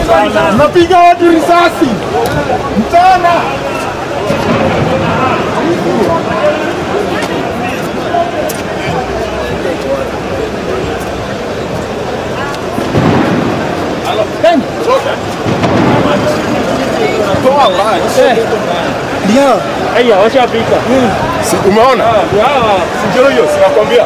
Napiga watu risasi mchana. Ndio. Haya, washapika. Si umeona? Ndio hiyo, sinakwambia.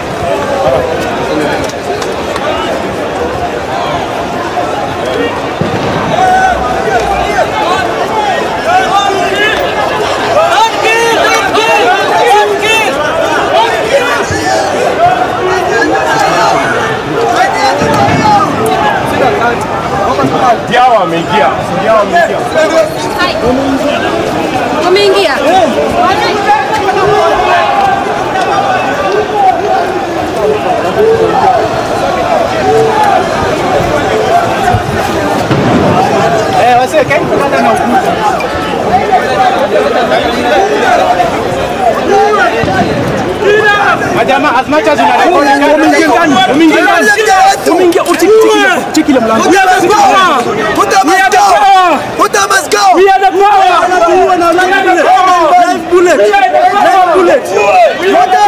Diao ameingia. Diao ameingia. Wameingia. Eh, wase kaeni kupanda na ukuta. Majamaa, as much as unarekodi kama umeingia ndani, umeingia ndani. Umeingia uchiki chiki ile mlango. We have the power. We have the power. We have the power. Live bullet. Live bullet.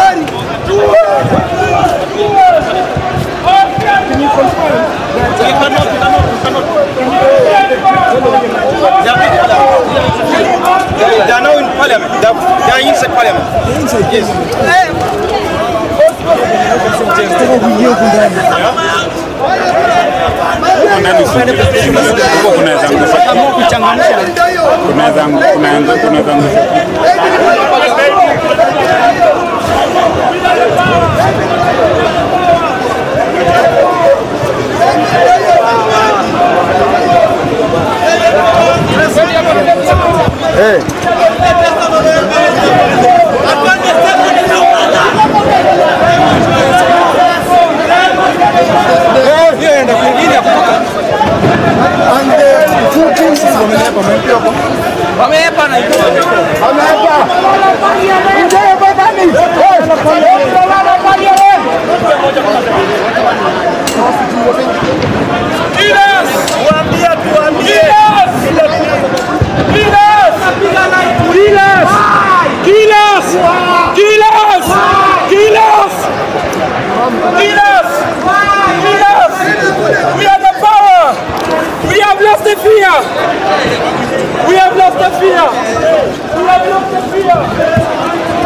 They are now in parliament. They are, they are inside parliament. Yes. Huko kunaweza angusha. Kunaweza kunaweza kunaweza angusha. And the two teams wamehepa, wamehepa. Wamehepa na We have the power. We have lost the fear. We have lost the fear. We have lost the fear.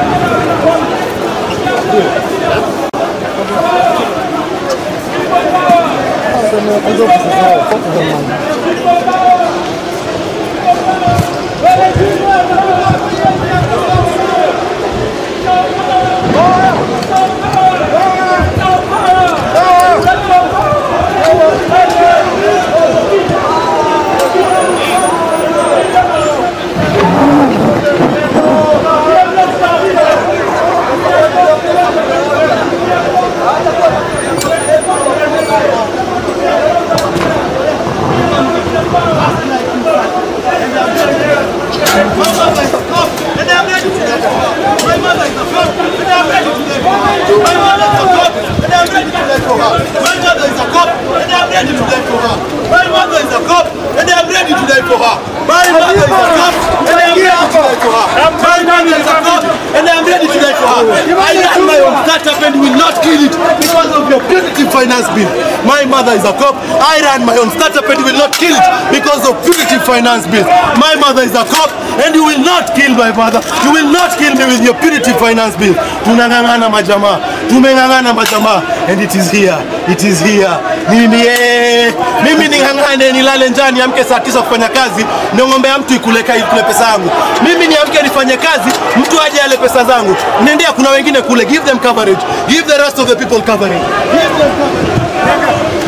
And I'm ready to die for her. I ran my own startup and will not kill it because of your punitive finance bill. My mother is a cop. I ran my own startup and will not kill it because of punitive finance bill. My mother is a cop and you will not kill my mother. You will not kill me with your punitive finance bill. Tunang'ang'ana majamaa. Tumeng'ang'ana majamaa and it is here. It is here. Mimi eh, mimi ning'ang'ane nilale njaa niamke saa tisa kufanya kazi ndio ng'ombe ya mtu ikuleka ikule pesa yangu. Mimi niamke nifanye kazi mtu aje ale pesa zangu. Nendea kuna wengine kule. Give them coverage. Give the rest of the people coverage. Give them coverage.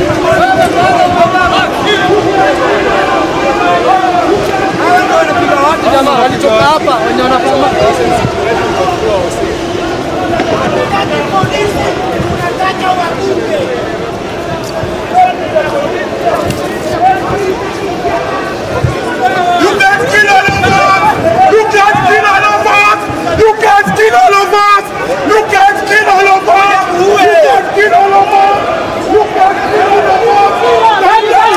Jamaa walitoka hapa wenye wanapamba You can't kill all of us! You can't kill all of us! You can't kill all of us! You can't kill all of us! You can't kill all of us! You can't kill all of us!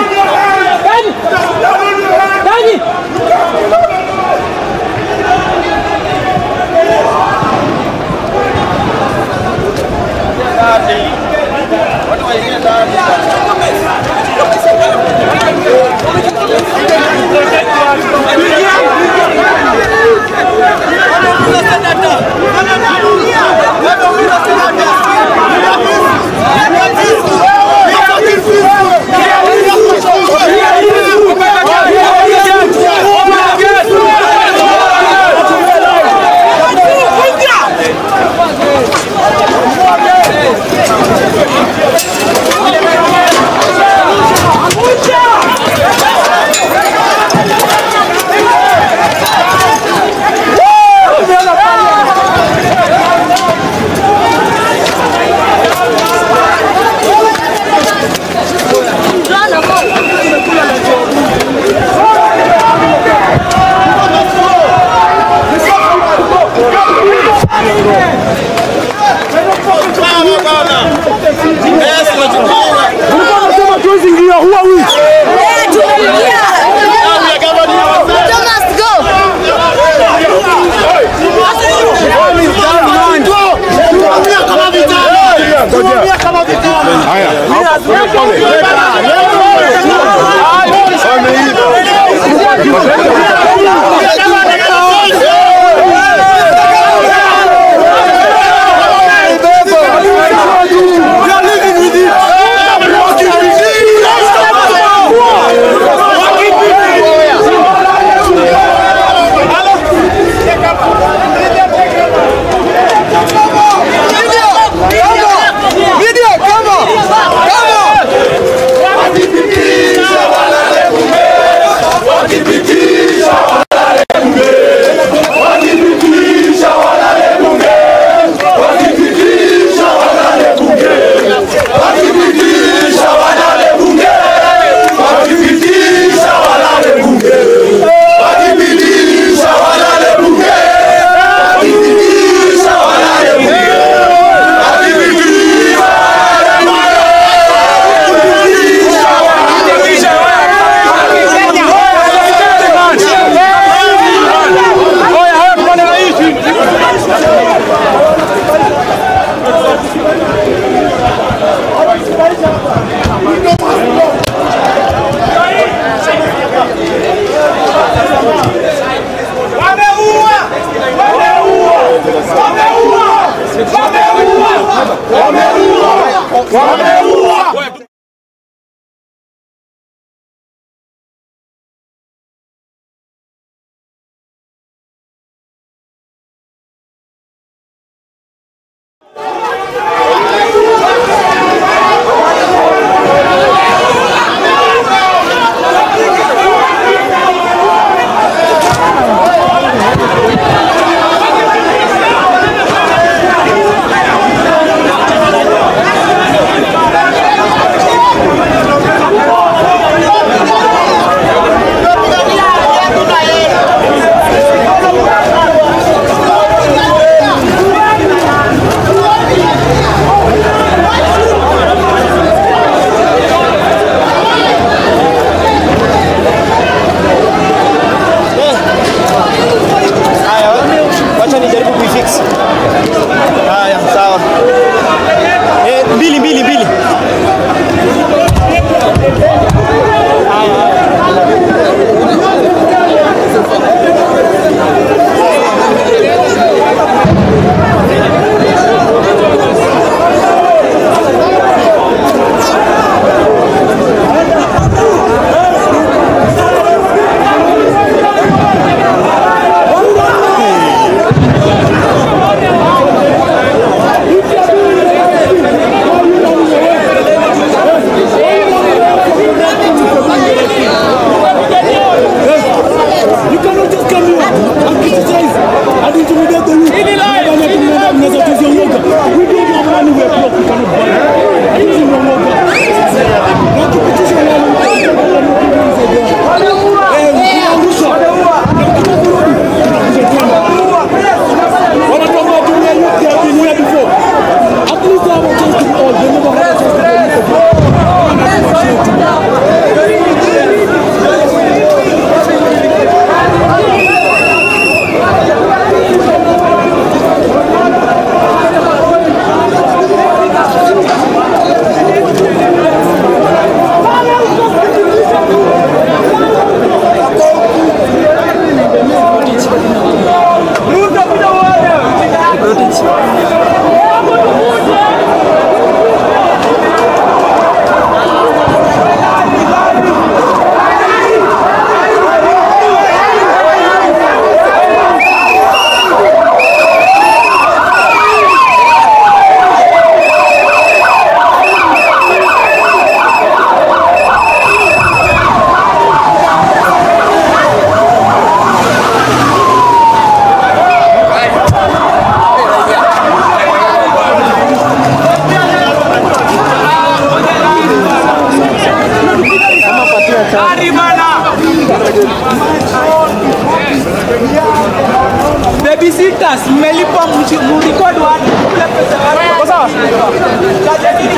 Babysitters, mmelipa mchi- mrecord watu kule pesa watu. Kwa sawa? Kaja nini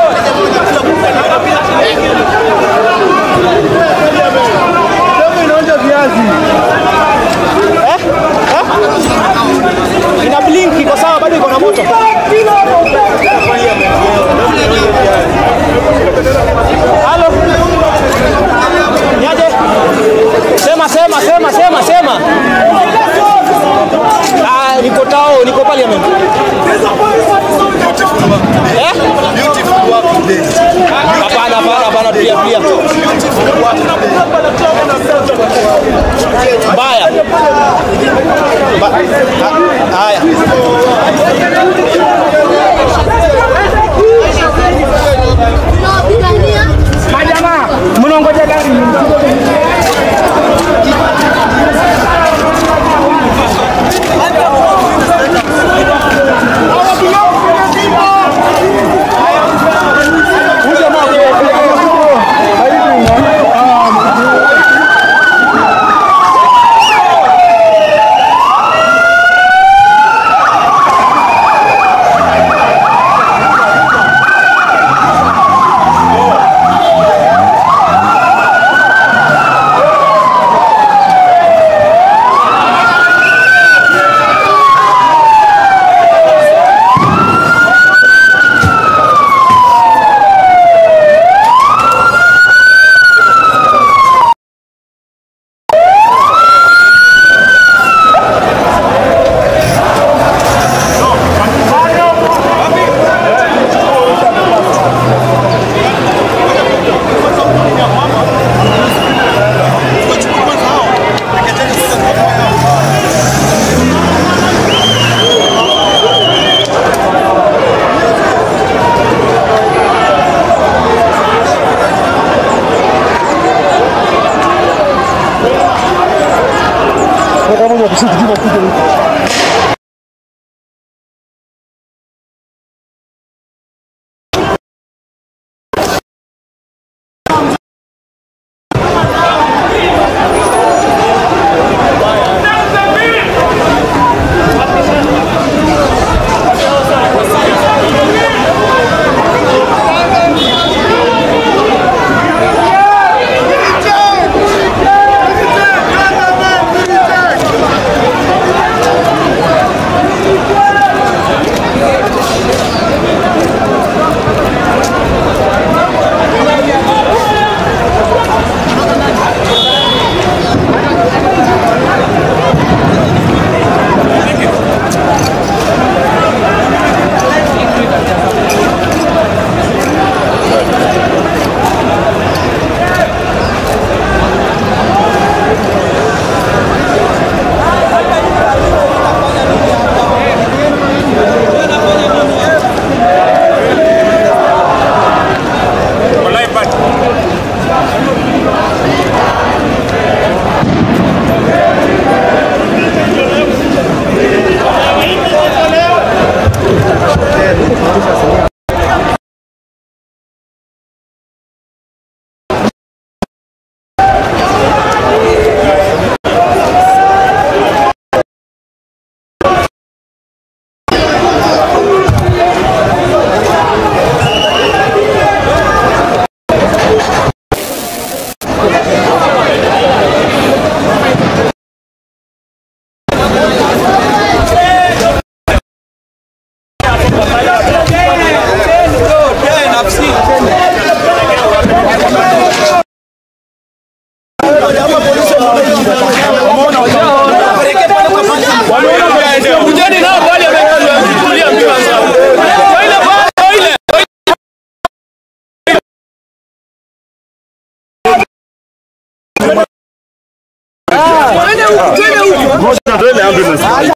Inaonja viazi. ina blink iko sawa bado iko na moto. Halo. Niaje? Sema sema sema sema sema. Ah, niko tao, niko parliament. Eh? Beautiful work today. Hapana, hapana, hapana, tulia tulia. Mbaya. Ba- ha- Haya. Majamaa, mnaongoja gari. Twende ambulance.